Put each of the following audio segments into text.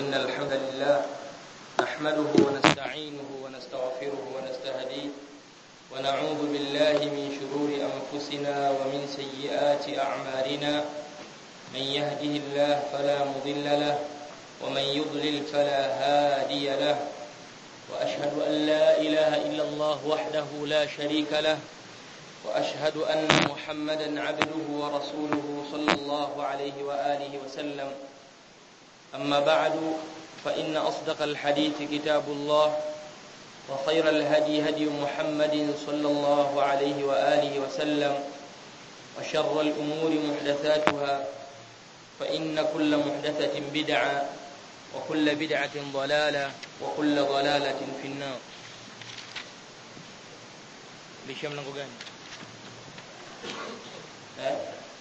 إن الحمد لله نحمده ونستعينه ونستغفره ونستهديه ونعوذ بالله من شرور أنفسنا ومن سيئات أعمالنا من يهده الله فلا مضل له ومن يضلل فلا هادي له وأشهد أن لا إله إلا الله وحده لا شريك له وأشهد أن محمدا عبده ورسوله صلى الله عليه وآله وسلم أما بعد فإن أصدق الحديث كتاب الله وخير الهدي هدي محمد صلى الله عليه وآله وسلم وشر الأمور محدثاتها فإن كل محدثة بدعة وكل بدعة ضلالة وكل ضلالة في النار ليش mlango gani eh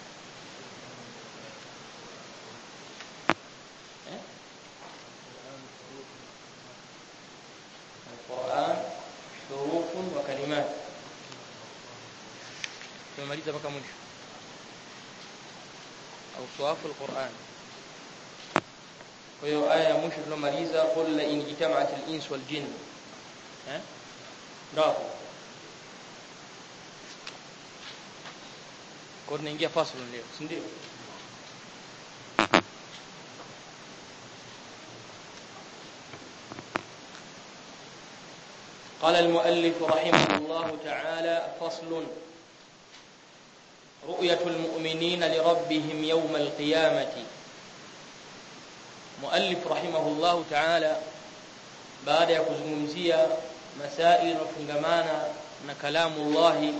القرآن حروف وكلمات tumemaliza mpaka mwisho au swafu alquran kwa hiyo aya ya mwisho tulomaliza qul la in jitama'at al-ins wal jinn eh ndio kwa tunaingia fasl leo si ndio قال المؤلف رحمه الله تعالى فصل رؤية المؤمنين لربهم يوم القيامة مؤلف رحمه الله تعالى بعد ya kuzungumzia masaili yanayofungamana na kalamu Allah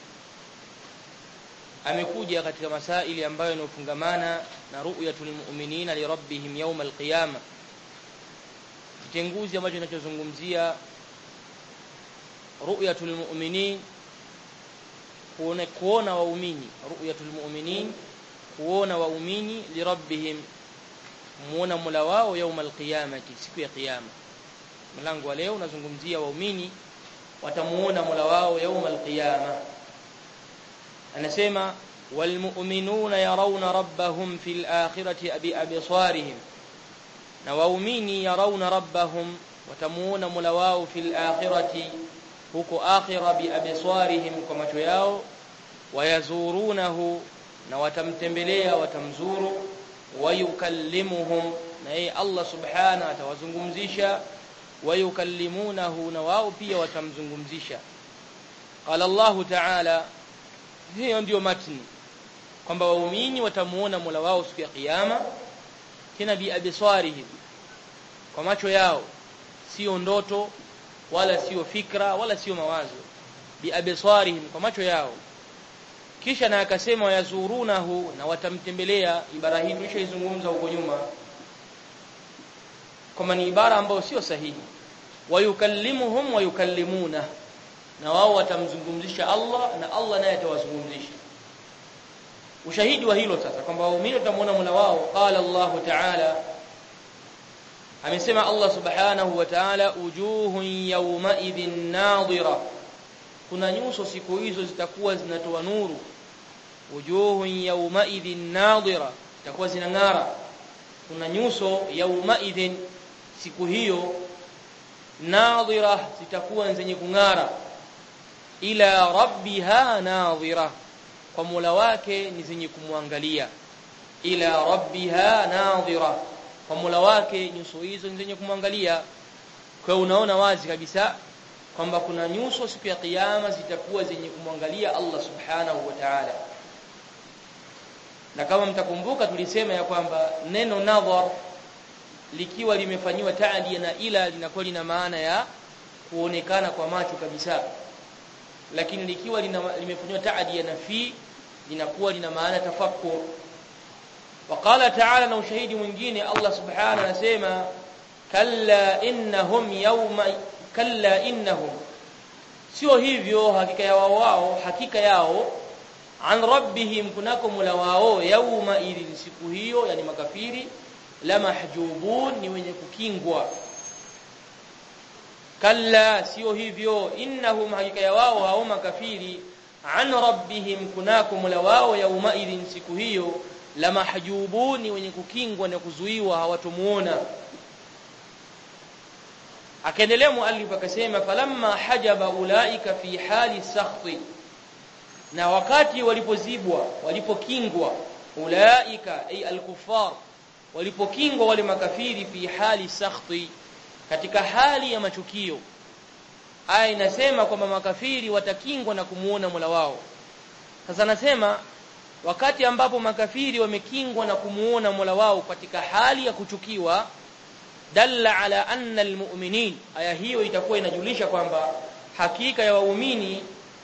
amekuja katika masaili ambayo yanayofungamana na ru'yatul mu'minina li rabbihim yawm al-qiyamah kitenguzi ambacho kinachozungumzia ru'yatul mu'minin kuona kuona waumini ru'yatul mu'minin kuona waumini li rabbihim muona mula wao يوم القيامه siku ya kiyama mlango wa leo unazungumzia waumini watamuona mula wao يوم القيامه anasema walmu'minuna yarawna rabbahum fil akhirati abi absarihim na waumini yarawna rabbahum watamuona mula wao fil akhirati huko akhira bi absarihim kwa macho yao wayazurunahu na watamtembelea watamzuru wayukallimuhum na yeye Allah subhana atawazungumzisha wayukallimunahu na wao pia watamzungumzisha qala Allah ta'ala hiyo ndio matni kwamba waumini watamuona Mola wao siku ya kiyama tena bi absarihim kwa macho yao sio ndoto wala sio fikra wala sio mawazo bi absarihim kwa macho yao kisha na akasema yazurunahu na watamtembelea ibara hii tulishaizungumza huko nyuma kama ni ibara ambayo sio sahihi wayukallimuhum wayukallimuna na wao watamzungumzisha Allah na Allah naye atawazungumzisha ushahidi wa hilo sasa kwamba waumini watamuona Mola wao qala Allah ta'ala amesema Allah subhanahu wa ta'ala ujuhun yawma idhin nadira kuna nyuso siku hizo zitakuwa zinatoa nuru wujuhun yawma idhin nadira zitakuwa zinang'ara kuna nyuso yawma idhin siku hiyo nadira zitakuwa zenye kung'ara ila rabbiha nadira kwa Mola wake ni zenye kumwangalia ila rabbiha nadira kwa Mola wake nyuso hizo ni zenye kumwangalia kwa unaona wazi kabisa kwamba kuna nyuso siku ya kiyama zitakuwa zenye kumwangalia Allah subhanahu wa ta'ala na kama mtakumbuka tulisema ya kwamba neno nadhar likiwa limefanywa taadi na ila linakuwa lina maana ya kuonekana kwa macho kabisa lakini likiwa limefanywa taadi na fi linakuwa lina maana tafakkur وقال تعالى na ushahidi mwingine Allah subhanahu anasema kalla innahum yawma kalla innahum sio hivyo hakika ya wao wao hakika yao an rabbihim kunako mula wao yauma idhin siku hiyo yani makafiri la mahjubun ni wenye kukingwa kalla sio hivyo innahum hakika ya wao hao makafiri an rabbihim kunako mula wao yauma idhin siku hiyo la mahjubuni wenye kukingwa na kuzuiwa hawatomuona akaendelea muallif akasema falamma hajaba ulaika fi hali sakhti na wakati walipozibwa walipokingwa ulaika ay alkuffar walipokingwa wale makafiri fi hali sakhti katika hali ya machukio aya inasema kwamba makafiri watakingwa na kumuona Mola wao sasa nasema wakati ambapo makafiri wamekingwa na kumuona Mola wao katika hali ya kuchukiwa dalla ala anna almu'minin aya hiyo itakuwa inajulisha kwamba hakika ya waumini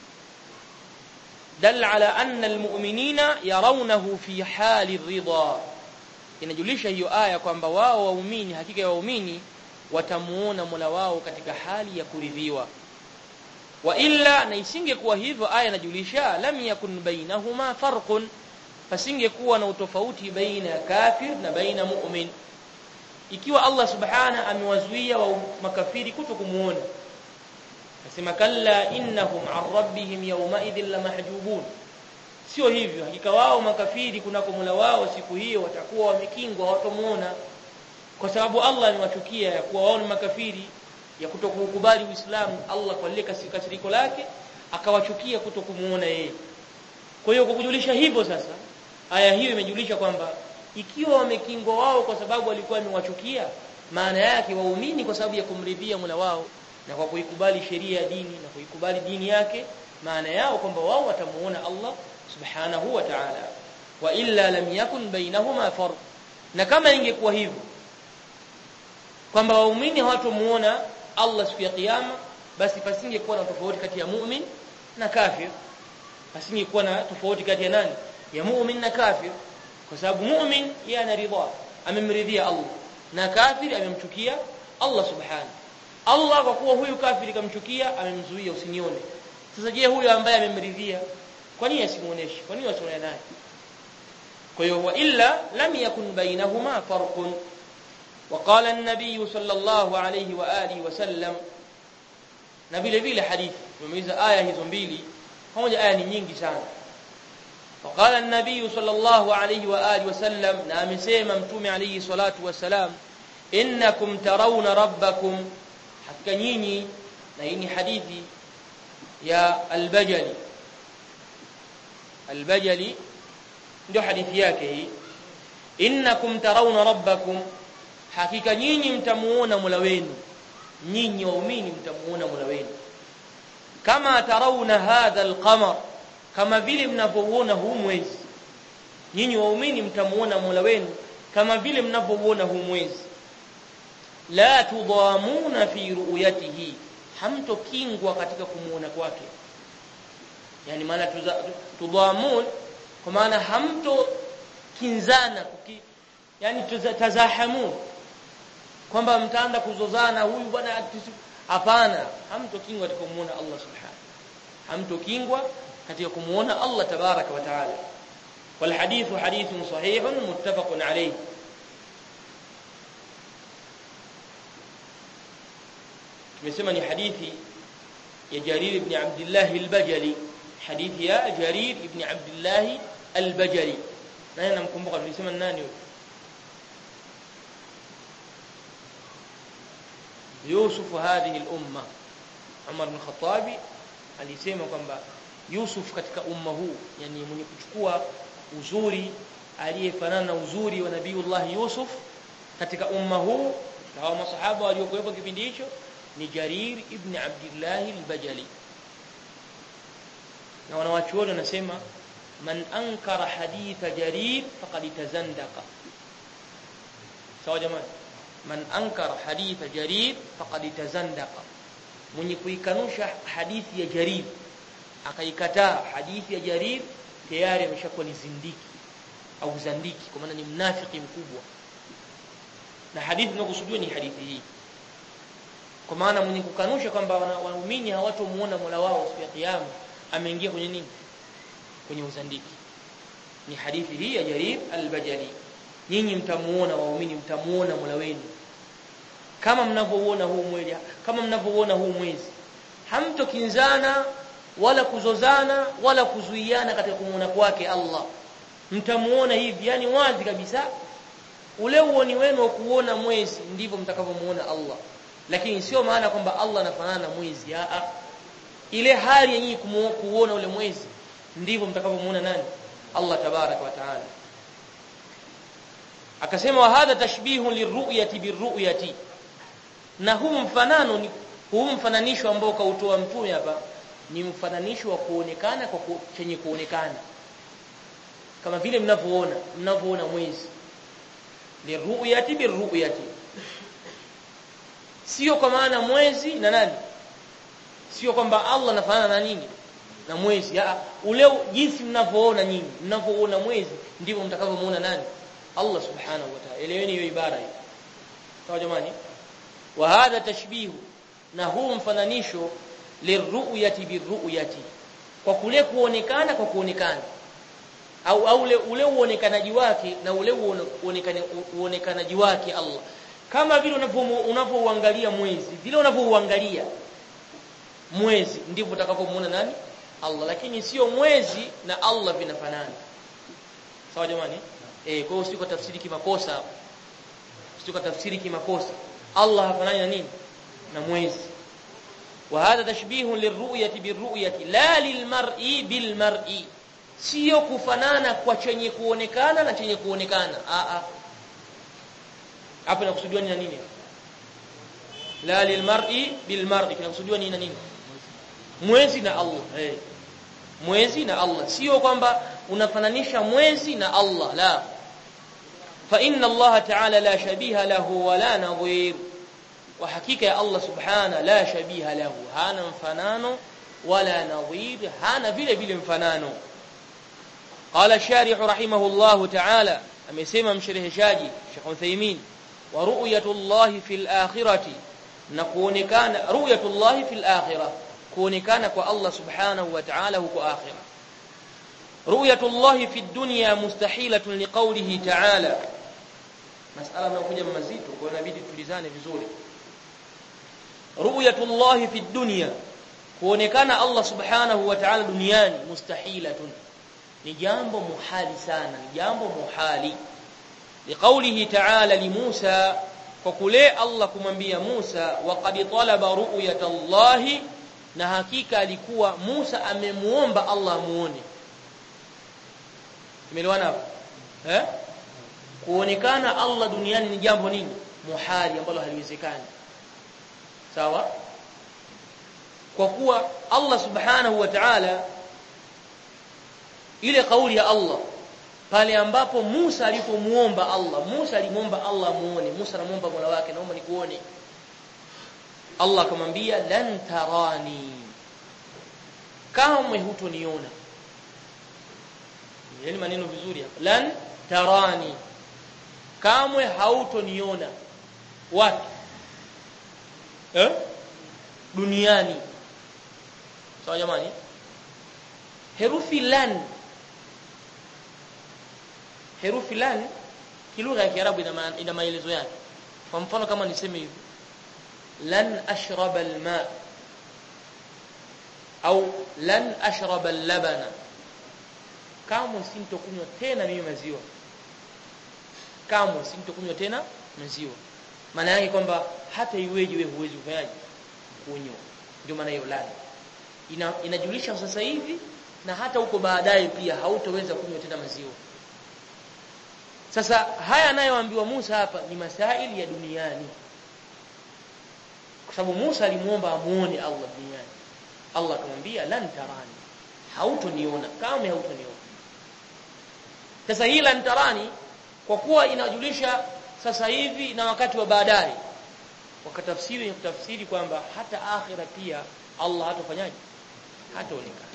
dalla ala anna almu'minina yarawnahu fi hali ridha inajulisha hiyo aya kwamba wao waumini hakika ya waumini watamuona Mola wao katika hali ya kuridhiwa wa illa na isingekuwa hivyo aya inajulisha lam yakun bainahuma farqun pasingekuwa na utofauti baina ya kafir na baina mu'min ikiwa Allah subhana amewazuia wa makafiri kuto kumuona nasema kalla innahum an rabbihim yawma idhin lamahjubun sio hivyo hakika wao makafiri kunako Mola wao siku hiyo watakuwa wamekingwa hawatamuona kwa sababu Allah amewachukia ya kuwa wao ni makafiri ya kutokukubali Uislamu Allah kwa lile kasiriko lake akawachukia kutokumuona yeye kwa hiyo kwa kujulisha hivyo sasa aya hiyo imejulisha kwamba ikiwa wamekingwa wao kwa sababu walikuwa wamewachukia maana yake waumini kwa sababu ya kumridhia Mola wao na kwa kuikubali sheria ya dini na kuikubali dini yake maana yao kwamba wao watamuona Allah subhanahu wa ta'ala wa illa lam yakun bainahuma farq na kama ingekuwa hivyo kwamba waumini hawatomuona Allah siku ya kiyama basi pasingekuwa na tofauti kati ya mu'min na kafir pasingekuwa na tofauti kati ya nani ya mu'min na kafir kwa sababu mu'min yeye anaridha amemridhia Allah na kafiri amemchukia Allah subhanahu Allah kwa kuwa huyu kafiri kamchukia amemzuia usinione sasa je huyu ambaye amemridhia kwa nini asimuoneshe kwa nini wasione naye kwa hiyo wa illa lam yakun bainahuma farqun وقال النبي صلى الله عليه واله وسلم na vile vile hadithi tumeuliza aya hizo mbili pamoja aya ni nyingi sana وقال النبي صلى الله عليه واله وسلم na amesema mtume alayhi salatu wasalam innakum tarawna rabbakum hakika nyinyi na hii ni hadithi ya al-Bajali al-Bajali ndio hadithi yake hii innakum tarawna rabbakum hakika nyinyi mtamuona Mola wenu nyinyi waumini mtamuona Mola wenu kama tarawna hadha al-qamar kama vile mnavyoona huu mwezi nyinyi waumini mtamuona Mola wenu kama vile mnavyoona huu mwezi la tudamuna fi ru'yatihi hamtokingwa katika kumuona kwake yani maana tudamun kwa maana hamto kinzana kuki, yani tazahamun kwamba mtaanza kuzozana huyu bwana hapana hamtokingwa katika kumuona Allah subhanahu hamtokingwa katika kumuona Allah tabaraka wa taala wal hadithu hadithun sahihun muttafaqun alayhi tumesema ni hadithi ya Jarir ibn Abdullah al-Bajali hadithi ya Jarir ibn Abdullah al-Bajali nani namkumbuka tulisema nani huyo Yusuf hadhihi al-umma Umar bin Khattab alisema kwamba Yusuf katika umma huu yani mwenye kuchukua uzuri aliyefanana na uzuri wa Nabiiullah Yusuf katika umma huu na hao masahaba waliokuwepo kipindi hicho ni Jarir ibn Abdullah al-Bajali na wanawachuoni wanasema man ankara haditha Jarir faqad tazandaqa sawa jamani man ankara haditha Jarir faqad tazandaqa mwenye kuikanusha hadithi ya Jarir akaikataa hadithi ya Jarir tayari ameshakuwa ni zindiki au zandiki kwa maana ni mnafiki mkubwa na hadithi inayokusudiwa ni hadithi hii kwa maana mwenye kukanusha kwamba waumini hawatomuona Mola wao siku ya kiyama ameingia kwenye nini kwenye uzandiki ni hadithi hii ya Jarir al-Bajali nyinyi mtamuona waumini mtamuona Mola wenu kama mnavyoona huu mwezi kama mnavyoona huu mwezi hamtokinzana wala kuzozana wala kuzuiana katika kumuona kwake Allah mtamuona hivi yani wazi kabisa ule uoni wenu wa kuona mwezi ndivyo mtakavyomuona Allah lakini sio maana kwamba Allah anafanana na mwezi a ile hali yenyewe kuona ule mwezi ndivyo mtakavyomuona nani Allah tabaraka wa taala akasema wa hadha tashbihu liruyati biruyati na huu mfanano ni huu mfananisho ambao kautoa mtume hapa ni mfananisho wa kuonekana kwa ku, chenye kuonekana kama vile mnavyoona mnavyoona mwezi liruyati biruyati sio kwa maana mwezi na nani sio kwamba Allah anafanana na nini na mwezi ya ule jinsi mnavyoona nyinyi mnavyoona mwezi ndivyo mtakavyomuona nani Allah subhanahu wa ta'ala eleweni hiyo ibara hiyo sawa jamani wa hadha tashbihu na huu mfananisho liruyati biruyati kwa kule kuonekana kwa kuonekana au au ule ule uonekanaji wake na ule uonekana uonekanaji wake Allah kama vile unavyoangalia mwezi vile unavyouangalia mwezi ndivyo utakapomuona nani Allah lakini sio mwezi na Allah vinafanana sawa jamani eh kwa hiyo usiko tafsiri kimakosa usiko tafsiri kimakosa Allah hafanani na nini na mwezi wa hadha tashbihun lirru'yati birru'yati la lilmar'i bilmar'i sio kufanana kwa chenye kuonekana na chenye kuonekana a a hapa inakusudiwa ni nini la lilmar'i bilmar'i kinakusudiwa ni nini mwezi na Allah eh mwezi na Allah sio kwamba unafananisha mwezi na Allah la fa inna Allah ta'ala la shabiha lahu wala nadhir wa hakika ya Allah subhana la shabiha lahu hana mfanano wala nadhir hana vile vile mfanano قال الشارح رحمه الله تعالى amesema mshereheshaji Sheikh Uthaymeen wa ru'yatullah fil akhirati na kuonekana ru'yatullah fil akhirah kuonekana kwa Allah subhanahu wa ta'ala huko akhirah ru'yatullah fid dunya mustahilatun liqawlihi ta'ala masala inakuja mazito kwa inabidi tulizane vizuri ru'yatullah fid dunya kuonekana Allah subhanahu wa ta'ala duniani mustahilatun ni jambo muhali sana ni jambo muhali liqaulihi ta'ala li Musa kwa kule Allah kumwambia Musa waqad talaba ru'yata Allah na hakika alikuwa Musa amemuomba Allah muone Tumeelewana hapo eh kuonekana Allah duniani ni jambo nini muhali ambalo haliwezekani sawa kwa kuwa Allah subhanahu wa ta'ala ile kauli ya Allah pale ambapo Musa alipomuomba Allah Musa alimuomba Allah muone Musa anamuomba Mola wake naomba nikuone Allah akamwambia lan tarani kamwe hutoniona yani maneno vizuri hapa lan tarani kamwe hautoniona wapi eh duniani sawa jamani herufi lan herufi lan kilugha ya Kiarabu ina ina maelezo yake kwa mfano kama niseme hivi lan ashraba alma au lan ashraba allabana kamwe sintokunywa tena mimi maziwa kamwe sintokunywa tena maziwa maana yake kwamba hata iweje wewe huwezi kufanyaje kunywa ndio maana hiyo lan ina, inajulisha sasa hivi na hata huko baadaye pia hautoweza kunywa tena maziwa sasa haya anayoambiwa Musa hapa ni masaili ya duniani kwa sababu Musa alimuomba amuone Allah duniani Allah akamwambia lan tarani hautoniona kamwe hautoniona sasa hii lan tarani kwa kuwa inajulisha sasa hivi na wakati wa baadaye wakatafsiri ni kutafsiri kwamba hata akhira pia Allah hatofanyaje hataonekana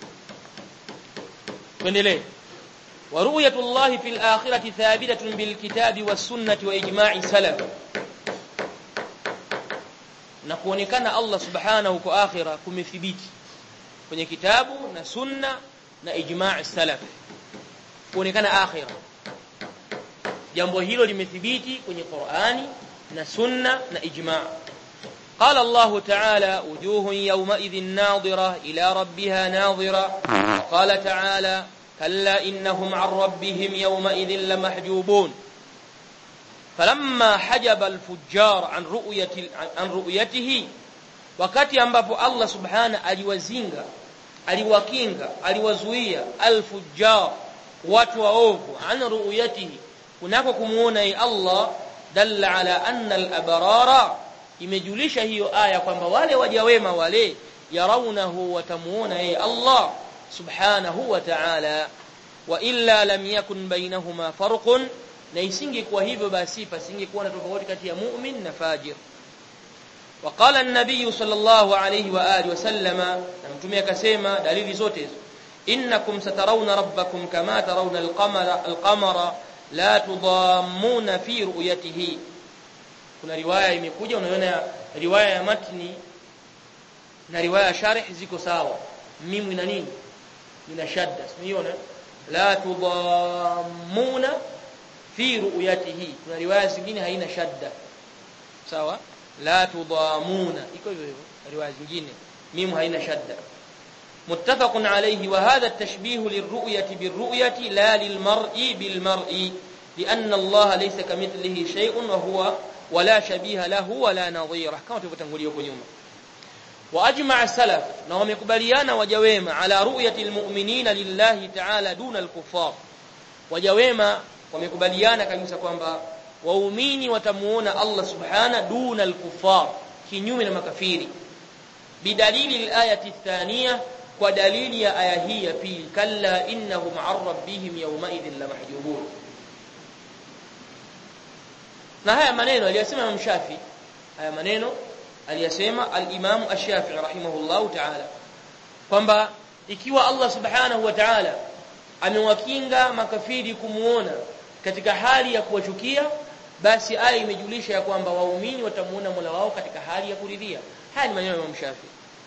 tuendelee ورؤية الله في الآخرة ثابتة بالكتاب والسنة وإجماع سلف na kuonekana Allah subhanahu kwa akhira kumethibiti kwenye kitabu na sunna na ijma' salaf kuonekana akhira jambo hilo limethibiti kwenye Qur'ani na sunna na ijma' قال الله تعالى وجوه يومئذ ناظرة إلى ربها ناظرة وقال تعالى كلا إنهم عن ربهم يومئذ لمحجوبون falamma hajaba al-fujjar an ru'yati an ru'yatihi wakati ambapo Allah subhana aliwazinga aliwakinga aliwazuia al-fujjar watu waovu an ru'yatihi kunako kumuona yeye Allah dalla ala anna al-abrara imejulisha hiyo aya kwamba wale waja wema wale yarawnahu watamuona yeye Allah subhanahu wa ta'ala wa illa lam yakun bainahuma farqun na isingekuwa hivyo basi pasingekuwa na tofauti kati ya mu'min na fajir وقال النبي صلى الله عليه واله وسلم نمتمي akasema dalili zote hizo innakum satarawna rabbakum kama tarawna al-qamara al-qamara la tudammuna fi ru'yatihi kuna riwaya imekuja unaona riwaya ya matni na riwaya ya sharh ziko sawa mimu ina nini ina shadda unaona la tudammuna fi ru'yatihi kuna riwaya zingine haina shadda sawa la tudamuna iko hivyo hivyo riwaya zingine mimu haina shadda متفق عليه وهذا التشبيه للرؤية بالرؤية لا للمرء بالمرء لأن الله ليس كمثله شيء وهو ولا شبيه له ولا نظيره كما تفتنقل يوم يوم وأجمع السلف نهم يقبليان وجويما على رؤية المؤمنين لله تعالى دون الكفار وجويما ومكبليان كمسا kwamba waumini watamuona Allah subhana duna al-kuffar kinyume na makafiri bidalili al-ayati ath-thaniya kwa dalili ya aya hii ya pili kalla innahum an rabbihim yawma idhin lamahjubun na haya maneno aliyasema Imam Shafi haya maneno aliyasema al-Imam Ash-Shafi'i rahimahullahu ta'ala kwamba ikiwa Allah subhanahu wa ta'ala amewakinga makafiri kumuona katika hali ya kuwachukia basi aya imejulisha ya kwamba waumini watamuona Mola wao katika hali ya kuridhia haya ni maneno ya Imam Shafi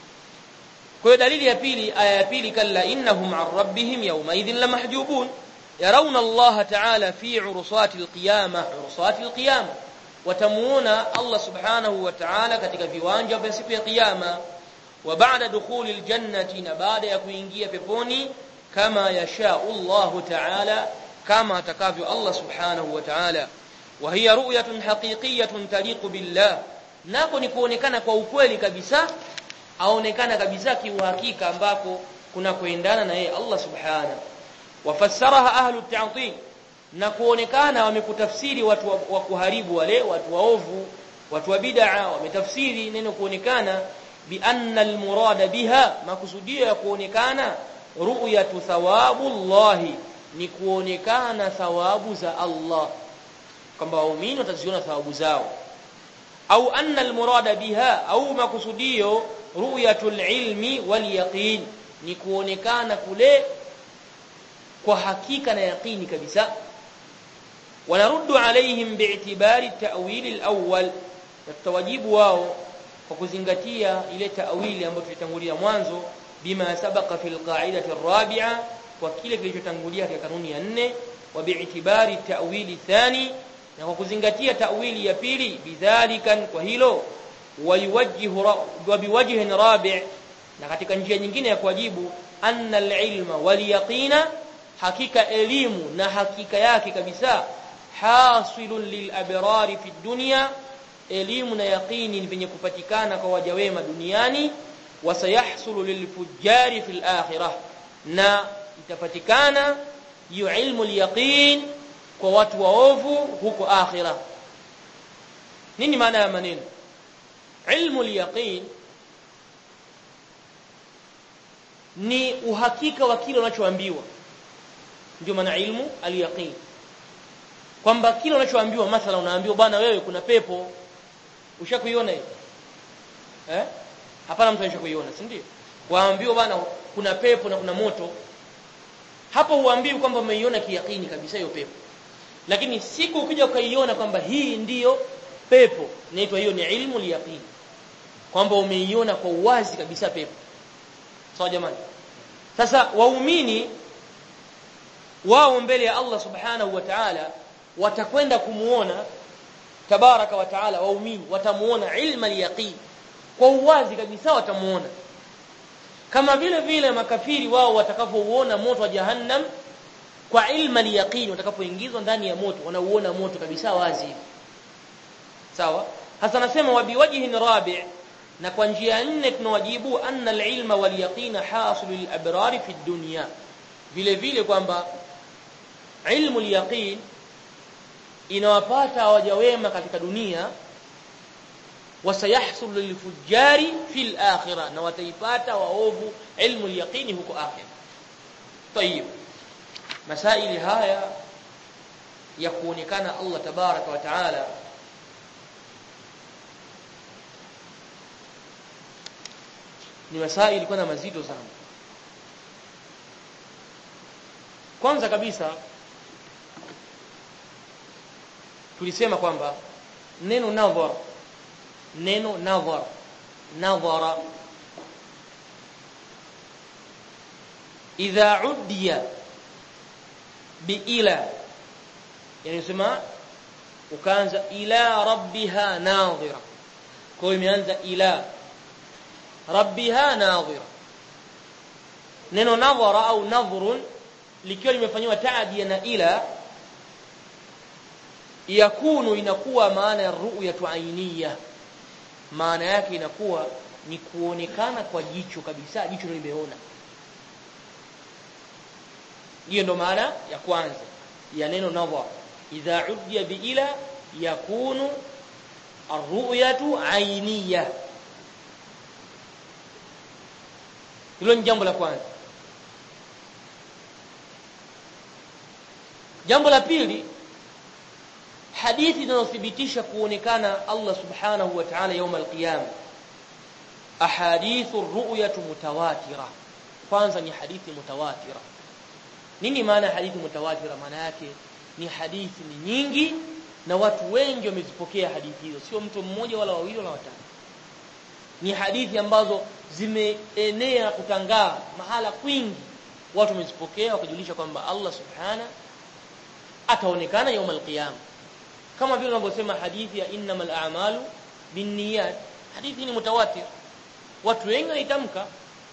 kwa hiyo dalili ya pili aya ya pili kalla innahum an rabbihim yawma idhin lamahjubun yarawna Allah ta'ala fi urusati alqiyama urusati alqiyama watamuona Allah subhanahu wa ta'ala katika viwanja vya siku ya kiyama wa ba'da dukhuli aljannati na baada ya kuingia peponi kama yasha Allah ta'ala kama atakavyo Allah subhanahu wa ta'ala wa hiya ru'yatun haqiqiyyatun taliqu billah nako ni kuonekana kwa ukweli kabisa aonekana kabisa kiuhakika ambako kuna kuendana na yeye Allah subhanahu wafassaraha ahlu ta'til na kuonekana wamekutafsiri watu wa, wa kuharibu wale watu waovu watu wa bid'a wametafsiri neno kuonekana bi anna almurada biha makusudio ya kuonekana ru'yatu thawabullahi ni kuonekana thawabu za Allah kwamba waumini wataziona thawabu zao au anna almurada biha au makusudio ru'yatul ilmi wal yaqin ni kuonekana kule kwa hakika na yaqini kabisa wanaruddu alaihim bi'tibari ta'wil al-awwal tutawajibu wao kwa kuzingatia ile ta'wili ambayo tulitangulia mwanzo bima sabaqa fil qa'idati ar-rabi'a kwa kile kilichotangulia katika kanuni ya nne wa bi'tibari ta'wili thani na kwa kuzingatia ta'wili ya pili bidhalikan kwa hilo wayuwajjihu wa biwajhin rabi' na katika njia nyingine ya kuwajibu anna al-ilma wal yaqina hakika elimu na hakika yake kabisa hasilun lil abrari fi dunya elimu na yaqini ni venye kupatikana kwa waja wema duniani wasayahsulu lil fujjari fil akhirah na itapatikana hiyo ilmu al-yaqin kwa watu waovu huko akhira nini maana ya maneno ilmu al-yaqin ni uhakika wa kile unachoambiwa ndio maana ilmu al-yaqin kwamba kile unachoambiwa mathala unaambiwa bwana wewe kuna pepo ushakuiona hiyo eh hapana mtu anashakuiona si ndio waambiwa bwana kuna pepo na kuna moto hapo huambiwi kwamba umeiona kiyakini kabisa hiyo pepo lakini siku ukija ukaiona kwamba hii ndiyo pepo inaitwa hiyo ni ilmu liyaqini kwamba umeiona kwa uwazi kabisa pepo sawa jamani sasa waumini wao mbele ya Allah subhanahu wa ta'ala watakwenda kumuona tabaraka wa ta'ala waumini watamuona ilma liyaqini kwa uwazi kabisa watamuona kama vile vile makafiri wao watakapouona moto wa jahannam kwa ilma liyaqini watakapoingizwa ndani ya moto wanauona moto kabisa wazi sawa hasa nasema wa biwajhin rabi' na kwa njia nne tunawajibu anna al-ilma wal yaqina hasil lil abrar fi dunya vile vile kwamba ilmu al-yaqin inawapata waja wema katika dunia wasayahsul lilfujari fil akhirah na wataipata waovu ilmu al-yaqini huko akhirah طيب masaili haya ya kuonekana Allah tabaraka wa taala ni masaili kwanza mazito sana kwanza kabisa tulisema kwamba neno nadhar neno nadhar nadhara idha uddiya biila yani sema ukaanza ila rabbiha nadhira kwa hiyo imeanza ila rabbiha nadhira neno nadhara au nadhrun likiwa limefanywa taadia na ila yakunu inakuwa maana ya ru'yatu ainiya maana yake inakuwa ni kuonekana kwa jicho kabisa jicho limeona hiyo ndo maana ya kwanza ya neno nadhar idha uddiya bi ila yakunu arru'yatu ainiya hilo ni jambo la kwanza jambo la pili hadithi zinazothibitisha kuonekana Allah subhanahu wa ta'ala يوم القيامه ahadithu ru'yatu mutawatira kwanza ni hadithi mutawatira nini maana hadithi mutawatira maana yake ni hadithi ni nyingi na watu wengi wamezipokea hadithi hizo sio mtu mmoja wala wawili wala watatu ni hadithi ambazo zimeenea kutangaa mahala kwingi watu wamezipokea wakajulisha kwamba Allah subhana ataonekana يوم القيامه kama vile unavyosema hadithi ya innamal a'malu binniyat hadithi ni mutawatir watu wengi wanaitamka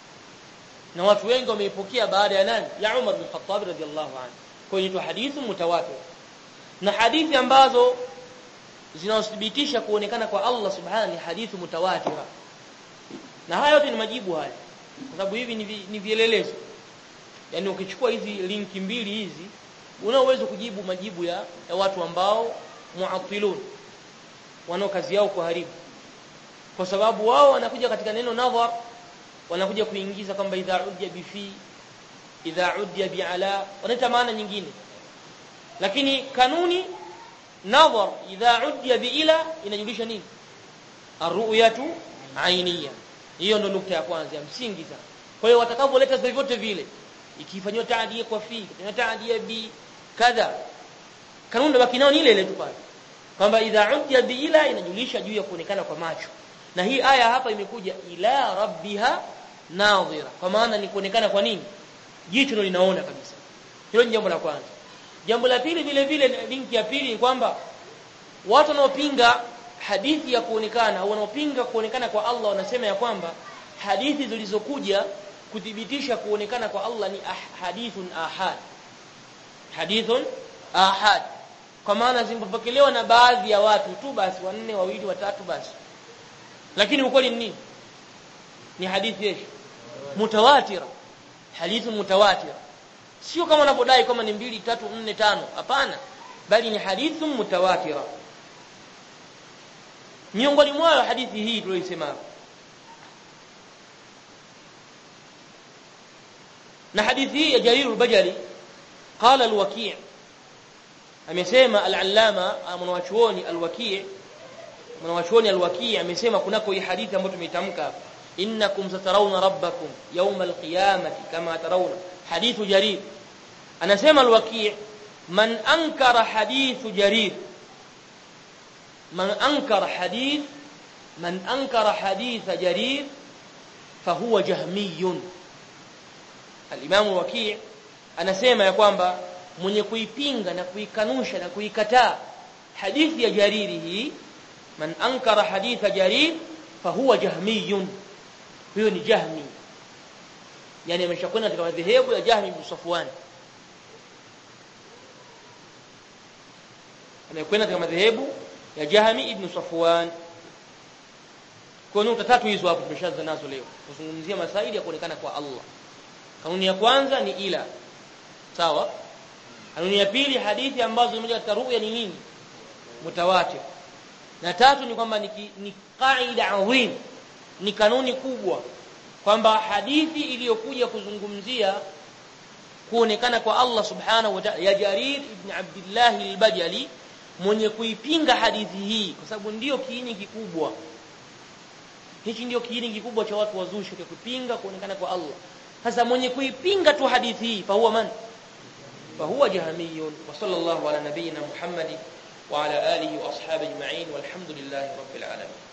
na watu wengi wameipokea baada ya nani ya Umar bin Khattab radhiallahu anhu kwa hiyo hadithi mutawatir na hadithi ambazo zinathibitisha kuonekana kwa Allah subhanahu ni hadithi mutawatira na haya yote ni majibu haya kwa sababu hivi ni, vi, ni vielelezo yani ukichukua hizi linki mbili hizi una uwezo kujibu majibu ya, ya watu ambao muatilun wanao kazi yao kuharibu kwa sababu wao wanakuja katika neno nadhar wanakuja kuingiza kwamba idha udya bifi idha udya biala wanaita maana nyingine lakini kanuni nadhar idha udya biila inajulisha nini arru'yatu ainiya hiyo ndo nukta ya kwanza ya msingi sana kwa hiyo watakavyoleta vyote vile ikifanywa taadia kwa fi ikifanywa taadia bi kadha kanuni ndo bakinao ni ile ile tu pale kwamba idha udya biila inajulisha juu ya kuonekana kwa macho na hii aya hapa imekuja ila rabbiha nadhira kwa maana ni kuonekana kwa nini jicho ndio linaona kabisa hilo ni jambo la kwanza jambo la pili vile vile linki ya pili ni kwamba watu wanaopinga hadithi ya kuonekana au wanaopinga kuonekana kwa Allah wanasema ya kwamba hadithi zilizokuja kuthibitisha kuonekana kwa Allah ni ah, hadithun ahad hadithun ahad kwa maana zimepokelewa na baadhi ya watu tu basi wanne wawili watatu basi lakini ukweli ni nini ni hadithi yeshi mutawatira hadithi mutawatira sio kama wanavyodai kama ni mbili tatu nne tano hapana bali ni hadithi mutawatira miongoni mwayo hadithi hii tuliyoisema na hadithi hii ya Jarir al-Bajali qala al-Waki' amesema al-Allama mwanachuoni al-Waki' mwanachuoni al-Waki' amesema kunako hii hadithi ambayo tumeitamka innakum satarawna rabbakum yawm al-qiyamati kama tarawna hadithu Jarir anasema al-Waki' man ankara hadithu Jarir man ankara hadith man ankara hadith Jarir fahuwa jahmiyun al-Imam Waki' anasema ya kwamba mwenye kuipinga na kuikanusha na kuikataa hadithi ya Jariri hii man ankara haditha Jarir fahuwa jahmiyun huyo ni jahmi yani ameshakwenda katika madhehebu ya Jahmi bin Safwan amekwenda katika madhehebu ya Jahmi ibn Safwan kwa nukta tatu hizo hapo tumeshaanza nazo leo kuzungumzia masaili ya kuonekana kwa Allah kanuni ya kwanza ni ila sawa kanuni ya pili hadithi ambazo zimekuja katika ruya ni nini mutawatir na tatu ni kwamba ni, ni qaida adhim ni kanuni kubwa kwamba hadithi iliyokuja kuzungumzia kuonekana kwa Allah subhanahu wa ta'ala ya Jarir ibn Abdullah al-Bajali mwenye kuipinga hadithi hii kwa sababu ndiyo kiini kikubwa hichi ndio kiini kikubwa cha watu wazushi kwa kupinga kuonekana kwa Allah sasa mwenye kuipinga tu hadithi hii fa huwa man fa huwa jahamiyun wa sallallahu ala nabiyyina muhammad wa ala alihi wa ashabihi ajma'in walhamdulillahi rabbil alamin